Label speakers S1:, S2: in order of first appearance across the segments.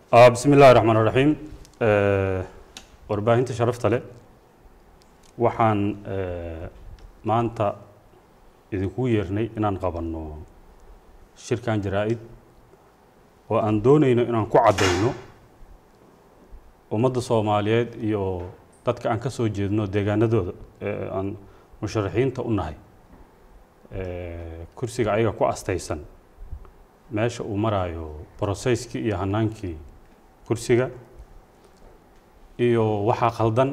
S1: bismi illaahi raxmaan raxiim warbaahinta sharafta leh waxaan maanta idinku yeernay inaan qabanno shirkan jaraa-id oo aan doonayno inaan ku caddayno ummadda soomaaliyeed iyo dadka aan ka soo jeedno deegaanadooda aan musharaxiinta u nahay kursiga ayaga ku astaysan meesha uu maraayo broseyskii iyo hanaankii kursiga iyo waxaa khaldan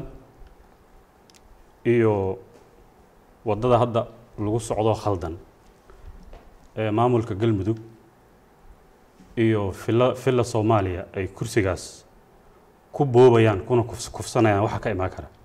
S1: iyo waddada hadda lagu socdo khaldan ee maamulka galmudug iyo filla filla soomaaliya ay kursigaas ku boobayaan kuna kuf kufsanayaan waxa ka imaan kara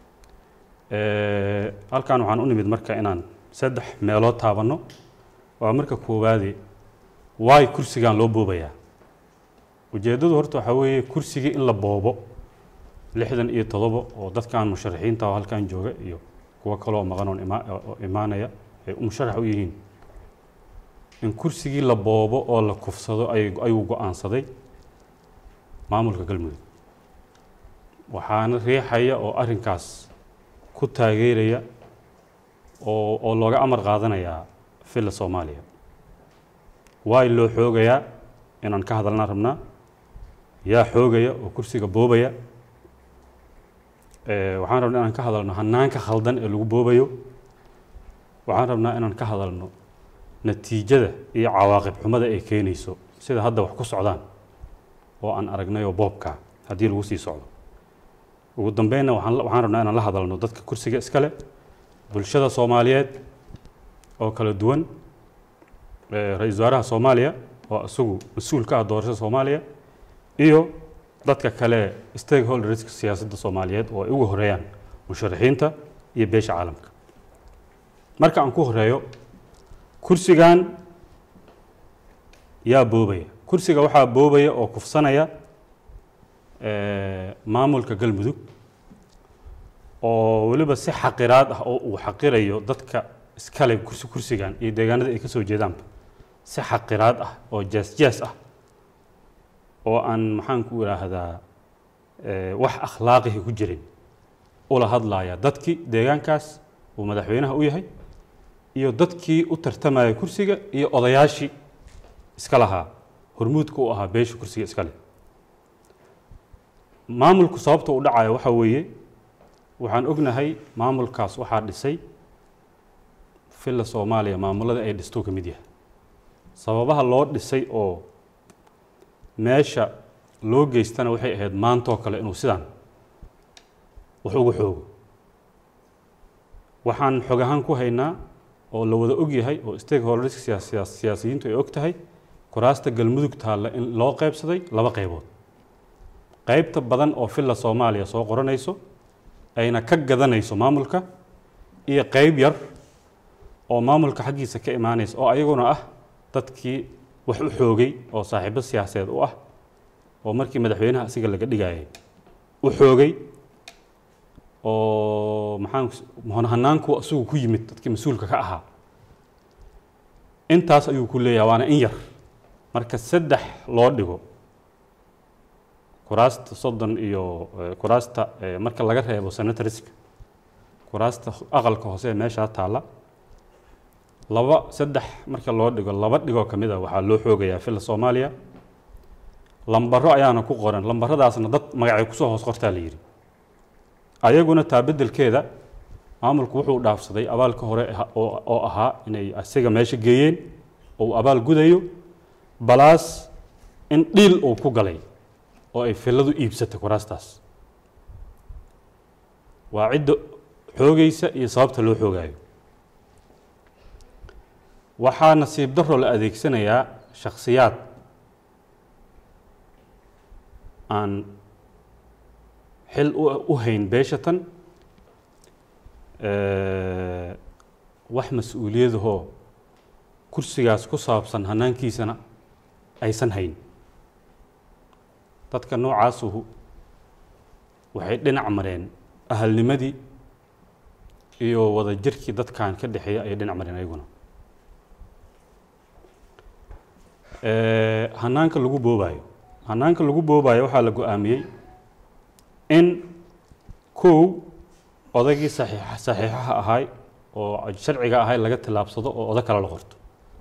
S1: halkan waxaan u nimid marka inaan saddex meelood taabanno waa marka koowaadi waay kursigan loo boobayaa ujeeddadu horta waxaa weeye kursigii in la boobo lixdan iyo todoba oo dadkan musharaxiinta oo halkan jooga iyo kuwo kaloo maqan oon ima oo imaanaya ay musharax u yihiin in kursigii la boobo oo la kufsado ay ayuu go-aansaday maamulka galmudug waxaana riixaya oo arrinkaas ku taageeraya oo oo looga amar qaadanayaa filla soomaaliya waay loo xoogayaa inaan ka hadalnaan rabnaa yaa xoogaya oo kursiga boobaya waxaan rabnaa inaan ka hadalno hanaanka khaldan ee lagu boobayo waxaan rabnaa inaan ka hadalno natiijada iyo cawaaqib xumada ay keenayso sida hadda wax ku socdaan oo aan aragnayoo boobka haddii lagu sii socdo ugu dambeynna waxaan waxaan rabnaa inaan la hadalno dadka kursiga iskale bulshada soomaaliyeed oo kala duwan ra-iisul wasaaraha soomaaliya oo isagu mas-uul ka ah doorashada soomaaliya iyo dadka kale stakeholderska siyaasadda soomaaliyeed oo ay ugu horeeyaan musharaxiinta iyo beesha caalamka marka aan ku horeeyo kursigan yaa boobaya kursiga waxaa boobaya oo kufsanaya maamulka galmudug oo weliba si xaqiraad ah oo uu xaqirayo dadka iskale kursi kursigan iyo deegaanada ay ka soo jeedaanba si xaqiraad ah oo jees jees ah oo aan maxaan ku idhaahdaa wax akhlaaqihi ku jirin ula hadlaya dadkii deegaankaas uu madaxweynaha u yahay iyo dadkii u tartamaya kursiga iyo odayaashii iska lahaa hormuudka u ahaa beesha kursiga iskale maamulku sababta u dhacayo waxaa weeye waxaan ognahay maamulkaas waxaa dhisay filla soomaaliya maamulada ay dhistuu ka mid yahay sababaha loo dhisay oo meesha loo geystana waxay ahayd maantoo kale inuu sidaan wax ugu xoogo waxaan xog ahaan ku haynaa oo la wada og yahay oo stakeholderska siyaasiyiintu ay og tahay kuraasta galmudug taalla in loo qeybsaday laba qaybood qaybta badan oo filla soomaaliya soo qoranayso ayna ka gadanayso maamulka iyo qayb yar oo maamulka xaggiisa ka imaanaysa oo ayaguna ah dadkii wax u xoogay oo saaxiibo siyaasadeed u ah oo markii madaxweynaha asiga laga dhigayay u xoogay oo maxaan hanaanku isagu ku yimid dadkii mas-uulka ka ahaa intaas ayuu ku leeyahay waana in yar marka saddex loo dhigo kuraasta soddon iyo kuraasta marka laga reebo senatoriska kuraasta aqalka hoose ee meeshaa taalla laba saddex marka loo dhigo laba dhigoo ka mid a waxaa loo xoogayaa filla soomaaliya lambaro ayaana ku qoran lambaradaasna dad magacay kusoo hoos qortaa la yidhi ayaguna taa beddelkeeda maamulku wuxuu dhaafsaday abaalka hore oo ahaa inay asiga meesha geeyeen oo uu abaal gudayo balaas in dhiil uu ku galay oo ay filladu iibsatay kuraastaas waa cidda xoogaysa iyo sababta loo xoogaayo waxaa nasiib daro la adeegsanayaa shakhsiyaad aan xil u hayn beeshatan wax mas-uuliyadahoo kursigaas ku saabsan hanaankiisana aysan hayn dadka noocaasuhu waxay dhinac mareen ahalnimadii iyo wada jirkii dadkan ka dhexeeya ayay dhinac mareen ayaguna hanaanka lagu boobayo hanaanka lagu boobayo waxaa la go-aamiyey in kow odaygii saxiixa saxiixaha ahay oo sharciga ahay laga tillaabsado oo odo kale la qorto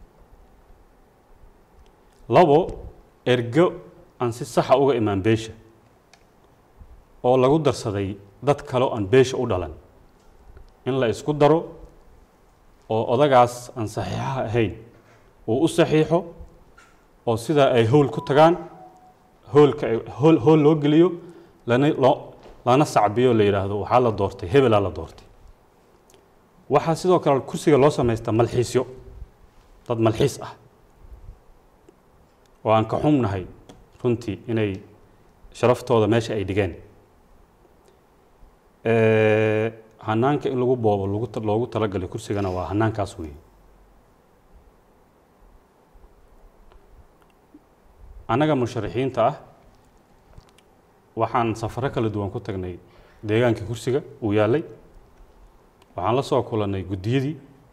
S1: labo ergo aan si saxa uga imaan beesha oo lagu darsaday dad kale oo aan beesha u dhalan in la isku daro oo odagaas aan saxiixaha ahayn uu u saxiixo oo sidaa ay howl ku tagaan hoolka ay hool hool loo geliyo lana loo lana sacbiyo la yidhaahdo waxaa la doortay hebelaa la doortay waxaa sidoo kale kursiga loo samaystaa malxiisyo dad malxiis ah oo aan ka xumnahay runtii inay sharaftooda meesha ay dhigeen hanaanka in lagu boobo lagu loogu talagalay kursigana waa hanaankaas weeye annaga musharaxiinta ah waxaan safaro kala duwan ku tagnay deegaankii kursiga uu yaallay waxaan la soo kulannay guddiyadii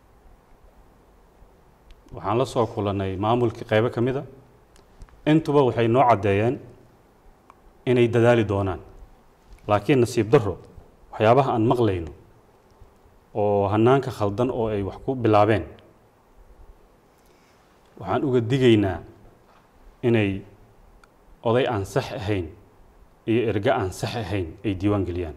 S1: waxaan la soo kulannay maamulkii qaybo ka mid a intuba waxay noo caddeeyeen inay dadaali doonaan laakiin nasiib darro waxyaabaha aan maqlayno oo hanaanka khaldan oo ay wax ku bilaabeen waxaan uga digaynaa inay oday aan sax ahayn iyo erge aan sax ahayn ay diiwaan geliyaan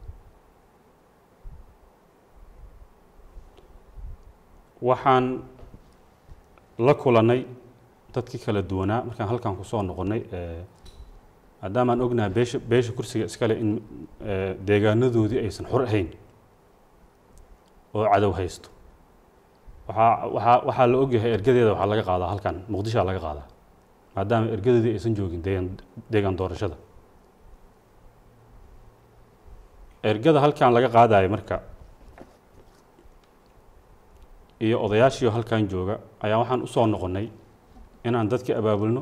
S1: waxaan la kulannay dadkii kala duwanaa markaan halkan kusoo noqonnay maadaamaan ognahay beesha beesha kursiga iskale in deegaanadoodii aysan xor ahayn oo cadow haysto waxaa waxaa waxaa la ogyahay ergadeeda waxaa laga qaadaa halkan muqdishoa laga qaadaa maadaama ergadeedii aysan joogin deegaan deegaan doorashada ergada halkan laga qaadayo marka iyo odayaashiio halkan jooga ayaa waxaan usoo noqonnay inaan dadka abaabulno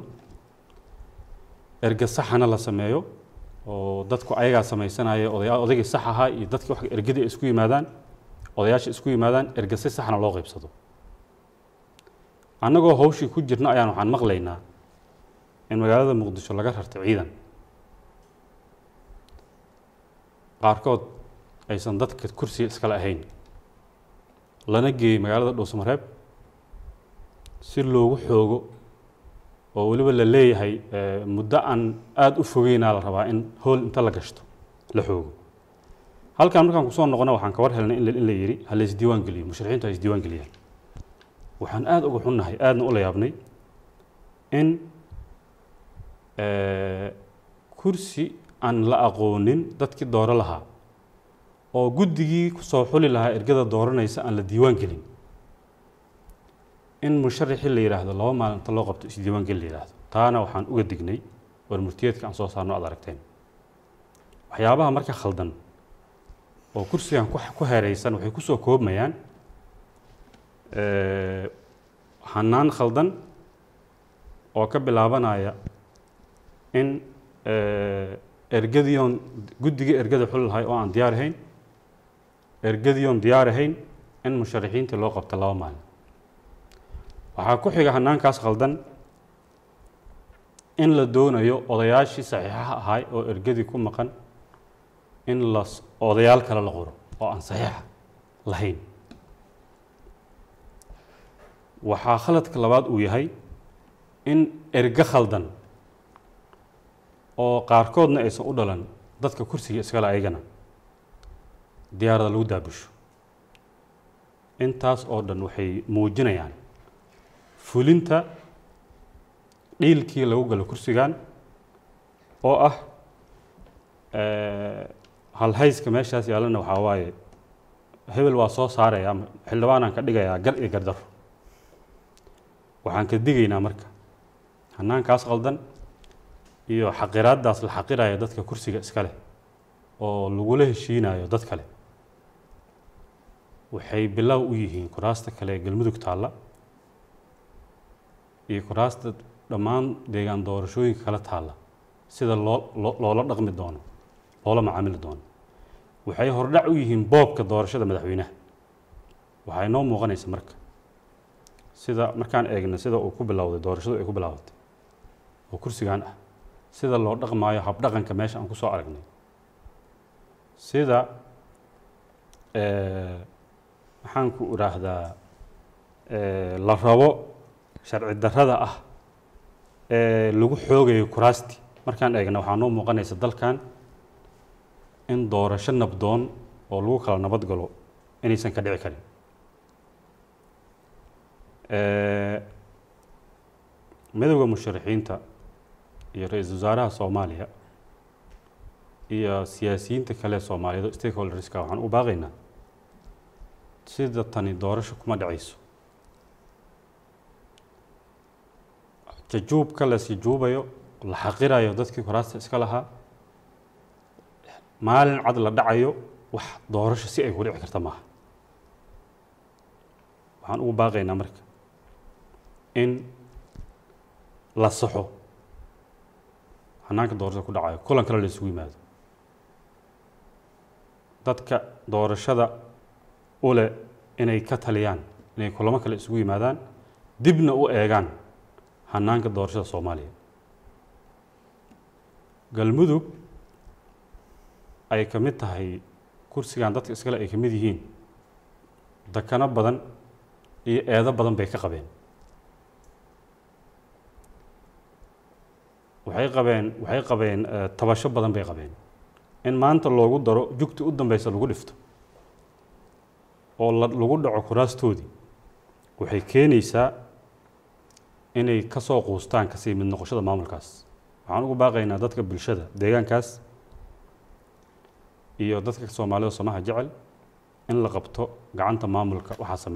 S1: erge saxana la sameeyo oo dadku ayagaa samaysanaya oday odaygii sax ahaa iyo dadki wax ergadii ay isku yimaadaan odayaasha isku yimaadaan erge si saxna loo qaybsado annagoo hawshii ku jirna ayaan waxaan maqlaynaa in magaalada muqdisho laga rartay ciidan qaarkood aysan dadka kursiga iskale ahayn lana geeyey magaalada dhuusmareeb si loogu xoogo oo weliba la leeyahay muddo aan aada u fogeynaa la rabaa in hool inta la gashto la xoogo halkan markaan kusoo noqona waxaan ka war helnay in la yidhi ha la isdiiwaan geliyo musharaxiintu ha isdiiwaan geliyaan waxaan aada uga xunnahay aadna ula yaabnay in kursi aan la aqoonin dadkii dooro lahaa oo guddigii kusoo xuli lahaa ergada dooranaysa aan la diiwaan gelin in musharaxii la yidhaahdo laba maalinta loo qabto isdiiwaan geli la yidhaahdo taana waxaan uga dignay war murtiyeedka aan soo saarno aad aragteen waxyaabaha marka khaldan oo kursigan ku heereysan waxay kusoo koobmayaan hanaan khaldan oo ka bilaabanaya in ergadiion guddigii ergada xuli lahay oo aan diyaar ahayn ergadiion diyaar ahayn in musharaxiintii loo qabto laba maalin waxaa ku xiga hanaankaas khaldan in la doonayo odayaashii saxiixaha ahay oo ergadii ku maqan in la odayaal kale la qoro oo aan saxiixa lahayn waxaa khaladka labaad uu yahay in erge khaldan oo qaarkoodna aysan u dhalan dadka kursiga iskale ayagana diyaarada lagu daabusho intaas oo dhan waxay muujinayaan fulinta dhiilkii lagu galo kursigan oo ah halhayska meeshaas yaallana waxaa waaye hebel waa soo saaraya xildhibaanaan ka dhigayaa gar iyo gardaro waxaan ka digaynaa marka hanaankaas qaldan iyo xaqiraaddaas la xaqiraya dadka kursiga iska leh oo lagula heshiinayo dad kale waxay bilow u yihiin kuraasta kale ee galmudug taalla iyo kuraasta dhammaan deegaan doorashooyinka kala taalla sida loo loola dhaqmi doono loola macaamili doono waxay hordhac u yihiin boobka doorashada madaxweynaha waxaa inoo muuqanaysa marka sida markaan eegna sida uu ku bilowday doorashadu ay ku bilaabatay oo kursigan ah sida loo dhaqmaayo habdhaqanka meesha aan ku soo aragnay sida maxaan ku idhaahdaa la rabo sharci darrada ah ee lagu xoogayo kuraasti markaan eegna waxaa noo muuqanaysa dalkan in doorasho nabdoon oo lagu kala nabad galo inaysan ka dhici karin midowda musharaxiinta iyo ra-iisul wasaaraha soomaaliya iyo siyaasiyiinta kale soomaaliyeed stakeholderska waxaan u baaqaynaa sida tani doorasho kuma dhacayso jajuubka la sijuubayo la xaqirayo dadkii kuraasta iska lahaa maalin cad la dhacayo wax doorasho si ay ku dhici karta maaha waxaan ugu baaqaynaa marka in la saxo hanaanka doorashada ku dhacayo kulan kale la isugu yimaado dadka doorashada u leh inay ka taliyaan inay kulamo kale isugu yimaadaan dibna u eegaan hanaanka doorashada soomaaliya galmudug ay ka mid tahay kursigan dadka iskale ay ka mid yihiin dakano badan iyo eedo badan bay ka qabeen waxay qabeen waxay qabeen tabasho badan bay qabeen in maanta loogu daro jugti u dambeysa lagu dhifto oo lagu dhaco kuraastoodii waxay keenaysaa inay ka soo quustaan kasii mid noqoshada maamulkaas waxaan ugu baaqaynaa dadka bulshada deegaankaas iyo dadka soomaalida somaha jecel in la qabto gacanta maamulka waxaa sameeya